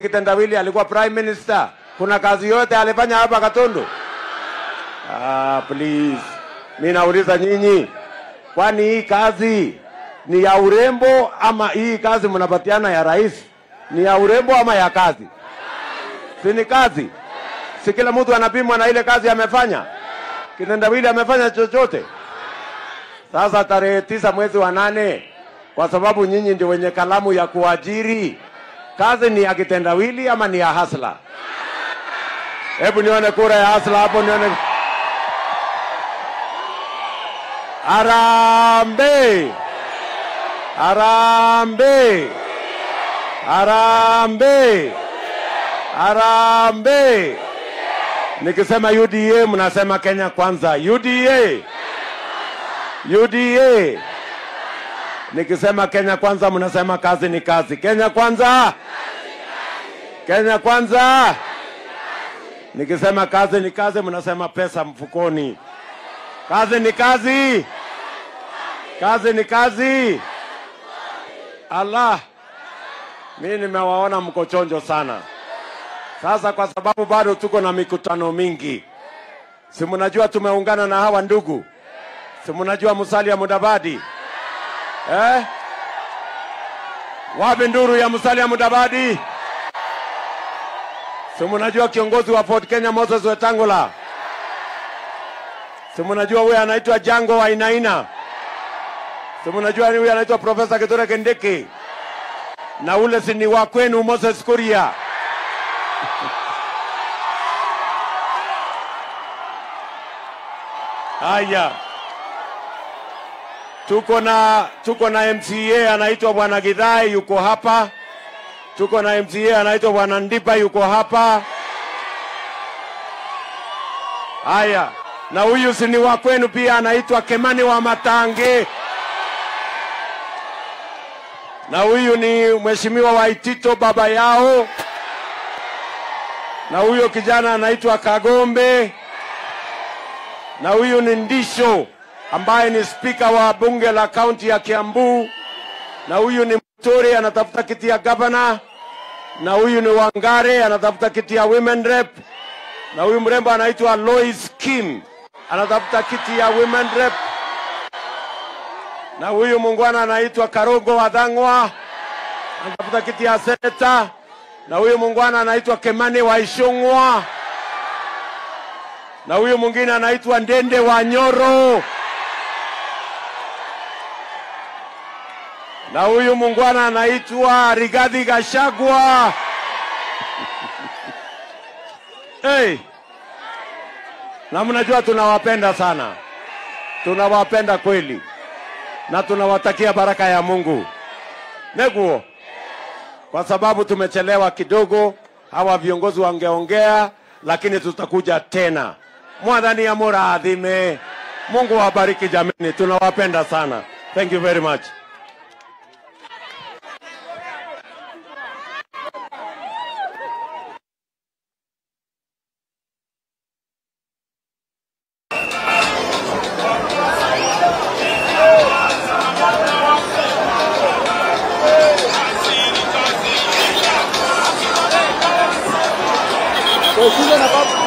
Kitendawili alikuwa prime minister. Kuna kazi yote alifanya hapa Katundu? Ah, please. Mi nauliza nyinyi, kwani hii kazi ni ya urembo ama hii kazi mnapatiana ya rais ni ya urembo ama ya kazi? Si ni kazi? Si kila mtu anapimwa na ile kazi amefanya? Kitendawili amefanya chochote? Sasa tarehe tisa mwezi wa nane, kwa sababu nyinyi ndio wenye kalamu ya kuajiri, kazi ni ya kitendawili ama ni ya hasla? Hebu nione kura ya hasla hapo, nione. Arambe, arambe, arambe, arambe. Nikisema UDA mnasema Kenya kwanza. UDA, UDA. Nikisema Kenya kwanza mnasema kazi ni kazi. Kenya kwanza, Kenya kwanza. Nikisema kazi ni kazi mnasema pesa mfukoni. Kazi ni kazi, kazi ni kazi. Allah, mimi nimewaona mko chonjo sana. Sasa kwa sababu bado tuko na mikutano mingi, si mnajua tumeungana na hawa ndugu, si mnajua Musalia Mudavadi eh? Wapi nduru ya Musalia Mudavadi? Si mnajua kiongozi wa Ford Kenya Moses Wetangula? Si mnajua huyu anaitwa Jango Wainaina? Si mnajua huyu anaitwa Profesa Kithure Kindiki? Na ule si ni wa kwenu Moses Kuria? Haya, tuko na tuko na MCA anaitwa bwana Gidhai yuko hapa. Tuko na MCA anaitwa bwana Ndipa yuko hapa. Haya, na huyu si ni wa kwenu pia, anaitwa Kemani wa Matange, na huyu ni mheshimiwa Waitito baba yao, na huyo kijana anaitwa Kagombe, na huyu ni Ndisho ambaye ni spika wa bunge la kaunti ya Kiambu, na huyu ni Muturi anatafuta kiti ya gavana, na huyu ni Wangare anatafuta kiti ya women rep, na huyu mrembo anaitwa Lois Kim anatafuta kiti ya women rep, na huyu mungwana anaitwa Karogo Wadhangwa anatafuta kiti ya seneta, na huyu mungwana anaitwa Kemani Waishungwa, na huyu mwingine anaitwa Ndende wa Nyoro, na huyu mungwana anaitwa Rigathi Gachagua. hey. Na mnajua tunawapenda sana, tunawapenda kweli, na tunawatakia baraka ya Mungu neguo, kwa sababu tumechelewa kidogo. Hawa viongozi wangeongea, lakini tutakuja tena. Mwadhani ya muradhime. Mungu awabariki jamani, tunawapenda sana. Thank you very much. Usije na baba.